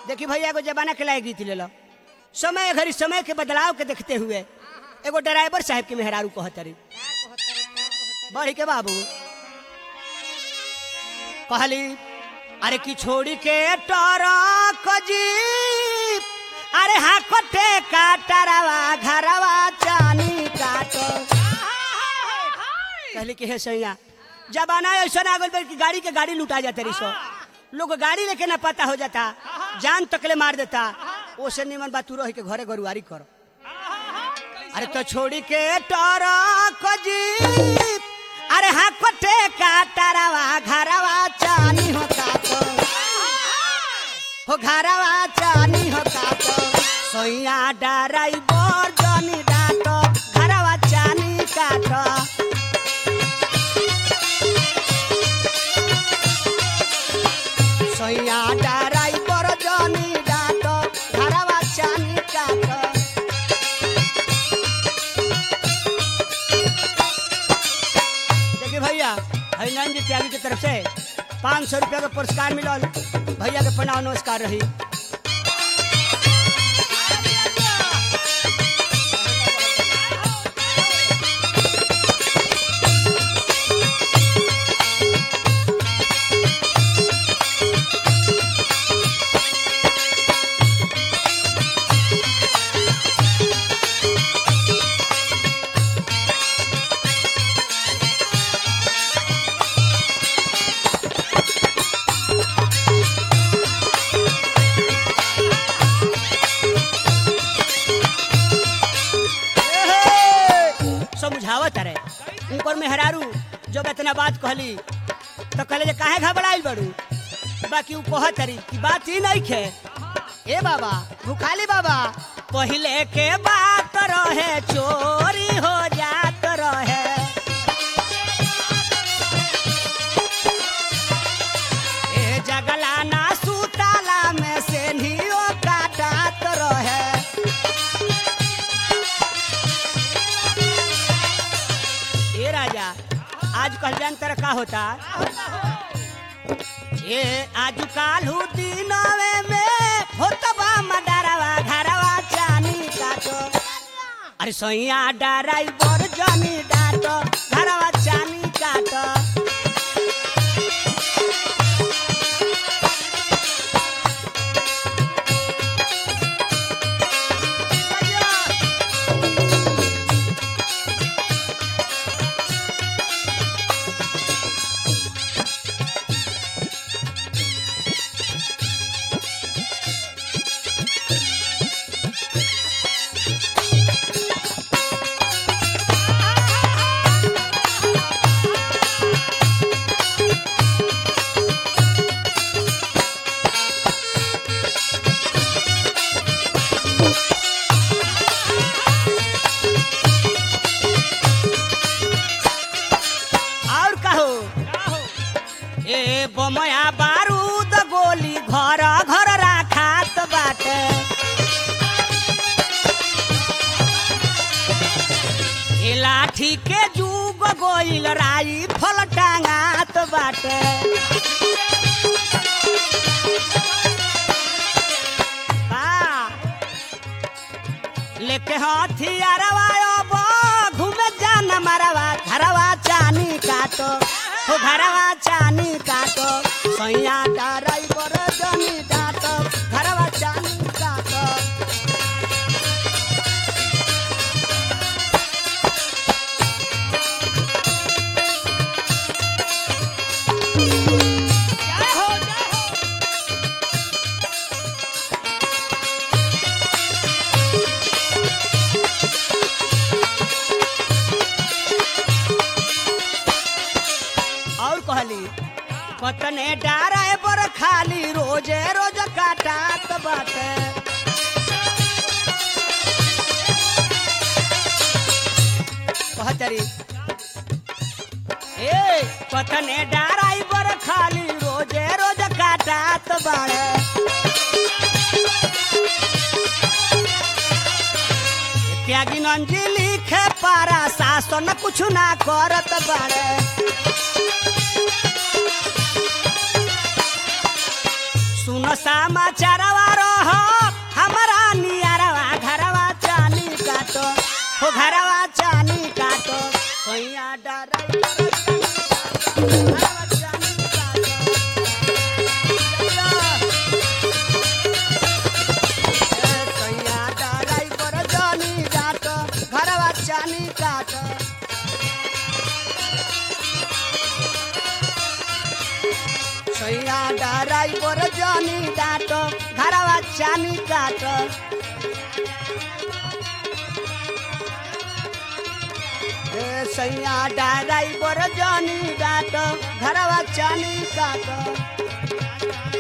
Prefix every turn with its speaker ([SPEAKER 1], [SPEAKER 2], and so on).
[SPEAKER 1] देखी भैया एगो जमाना के लायक गीत ले लो समय घड़ी समय के बदलाव के देखते हुए एगो ड्राइवर साहब के मेहरारू कहतरी बढ़ी के बाबू कहली अरे की छोड़ी के टरक जीप अरे हाँ कटे काटरवा घरवा चानी काटो कहली कि हे सैया जमाना ऐसा आ गल कि गाड़ी के गाड़ी लुटा जाते रही सो लोग गाड़ी लेके ना पता हो जाता जान तकले मार देता ओसे निमन बात तू रह के घरे गरुआरी करो अरे तो छोड़ी के टरक जीप अरे हाँ कटे काटरवा घरवा चानी हो काटो हो घरवा चानी हो काटो सोइया डराइवर जनी डाटो घरवा चानी काटो सोइया डराइवर जनी डाटो घरवा चानी काटो देखिए भैया हरिनारायण जी त्यागी की तरफ से पाँच सौ रुपया का पुरस्कार मिलल भैया के प्रणाम नमस्कार रही एहे! समझावत रहे ऊपर में हरारू जब इतना बात कहली तो कहले जे काहे घबराइल बड़ू बाकी ऊ कहत रही कि बात ही नहीं खे ए बाबा भूखाली बाबा पहले के बात रहे चोरी हो जात रहे ए जगला ना सुताला में से नियो काटत रहे ए राजा आज कल जान तर का होता ए आज कालू दिनवे में होतबा मडरवा घरवा चानी काटो अरे सैया डराइवर जनी डाटो घरवा चानी काटो और कहो ए बमया बारूद गोली घर घर राखात बाटे ए लाठी के जुग गोइल राई फल टांगात बाटे बा, लेके हथियारवा अब घूमे जान मरवा घरवा चानी काटो हो घरवा चानी काटो सैया ड्राइवर जनी डाटो घरवा चानी काटो जय हो, जय हो। और कहली पतने डारे पर खाली रोजे रोज काटात बाटे कहतरी ए पतने डाराई पर खाली रोजे रोज काटात बाड़े त्यागी नंजी लिखे पारा शासन कुछ ना करत बाड़े सुन समाचार सैया डराई बोर जानी डाटो घरवा चानी काटो ए सैया डराई बोर जानी डाटो घरवा चानी काटो